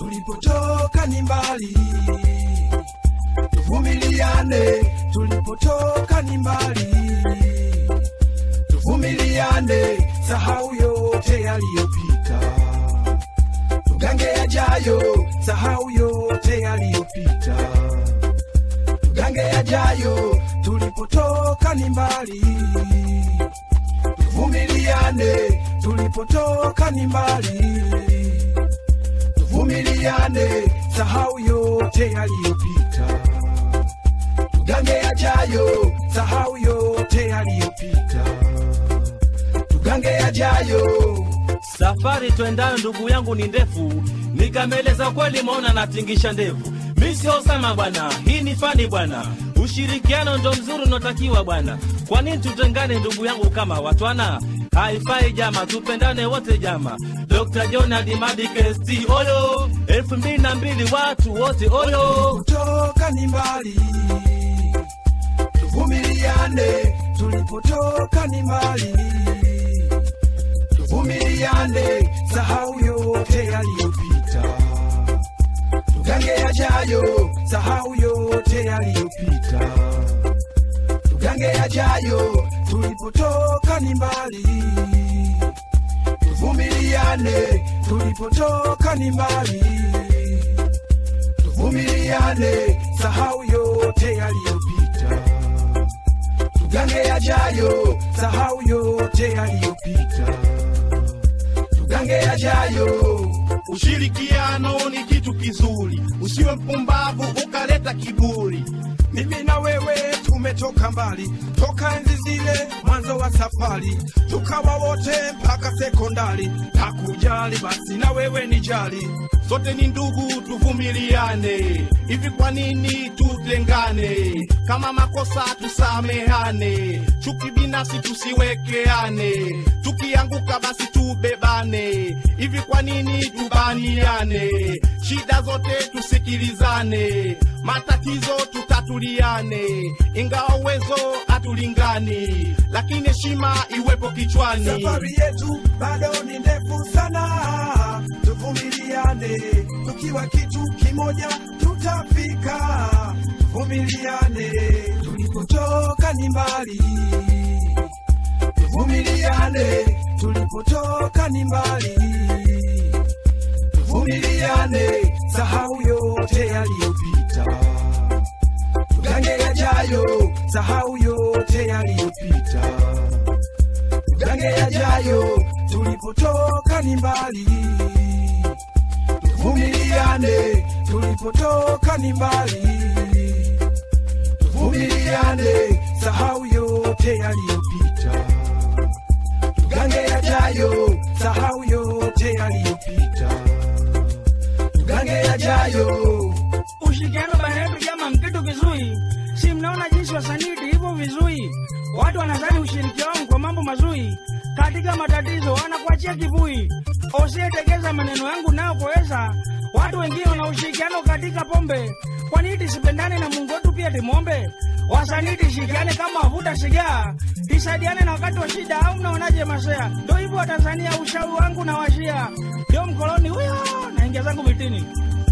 tulipotoka ni mbali, tuvumiliane, tulipotoka ni mbali, tuvumiliane, sahau yote yaliyopita, tugange yajayo, sahau yote yaliyopita, tugange yajayo, tulipotoka ni mbali, tuvumiliane, tulipotoka ni mbali tuvumiliane, sahau yote yaliyopita, tugange yajayo, sahau yote yaliyopita, tugange yajayo. Safari twendayo ndugu yangu ni ndefu, nikameleza kweli, maona natingisha ndevu. Mi sio Osama bwana, hii ni fani bwana, ushirikiano ndo mzuri unaotakiwa bwana. Kwa nini tutengane ndugu yangu kama watwana? Haifai jama, tupendane wote jama. Dr. John Adimadi KST oyo, elfu mbili na mbili watu wote oyo. Tulipotoka ni mbali, tuvumiliane, tulipotoka ni mbali, tuvumiliane, sahau yote yaliyopita, tugange yajayo, sahau yote yaliyopita, tugange yajayo, tulipotoka ni mbali, tuvumiliane, tulipotoka ni mbali tuvumiliane, sahau yote yaliyopita, tugange yajayo, sahau yote yaliyopita, tugange yajayo. Ushirikiano ni kitu kizuri, usiwe mpumbavu ukaleta kiburi. Mimi na wewe tumetoka mbali, toka enzi zile mwanzo wa safari, tukawa wote mpaka sekondari. Hakujali basi na wewe ni jali, Sote ni ndugu, tuvumiliane. Hivi kwa nini tutengane? Kama makosa tusamehane, chuki binafsi tusiwekeane, tukianguka basi tubebane. Hivi kwa nini tubaniane? Shida zote tusikilizane, matatizo tutatuliane, ingawa uwezo hatulingani, lakini heshima iwepo kichwani. safari yetu bado ni ndefu sana, tuvumiliane, tukiwa kitu kimoja tutafika. Tuvumiliane, tulipotoka ni mbali, tuvumiliane, tulipotoka ni mbali, tuvumiliane, sahau yote yaliyopita, tugange yajayo, sahau yote yaliyopita tugange yajayo, tulipotoka ni mbali, tuvumiliane, tulipotoka ni mbali, tuvumiliane, sahau yote yaliyopita, tugange yajayo, sahau yote yaliyopita, tugange yajayo. Ushirikiano baina yetu jama mkitu kizuri, si mnaona jinsi wasanii hivyo vizuri. Watu wanadhani ushirikiano kwa mambo mazuri, katika matatizo wanakuachia kivui. Usiyetegeza maneno yangu nayo kuweza, watu wengine wana ushirikiano katika pombe. Kwa nini tisipendane na Mungu wetu pia timwombe? Wasanii tishirikiane kama wavuta sigara, tisaidiane na wakati wa shida, au mnaonaje masea? Ndio hivyo wa Tanzania, ushauri wangu na washia, ndio mkoloni huyo, naingia zangu vitini.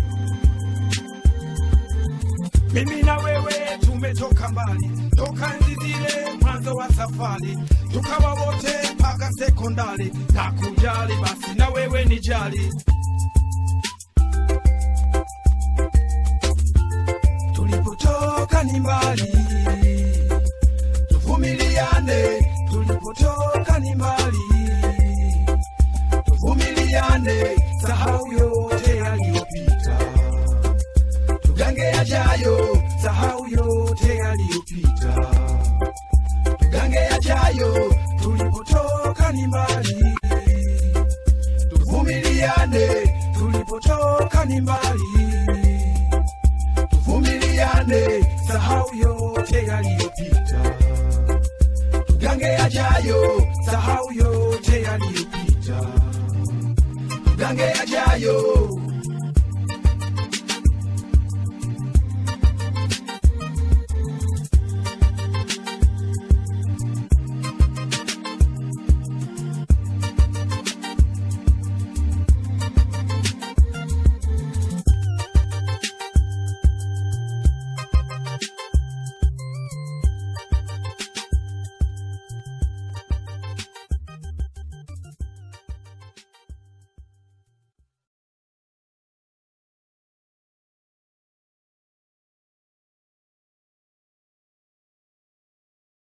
Mimi na wewe tumetoka mbali, toka enzi zile mwanzo wa safari, tukawa wote mpaka sekondari. Na kujali basi na wewe ni jali, tulipotoka ni mbali, tuvumiliane, tulipotoka ni mbali, tuvumiliane, sahau yote yaliyopita tugange yajayo, sahau yote yaliyopita, tugange yajayo, tulipotoka ni mbali, tuvumiliane, tulipotoka ni mbali, tuvumiliane, sahau yote yaliyopita, tugange yajayo, sahau yote yaliyopita, tugange yajayo.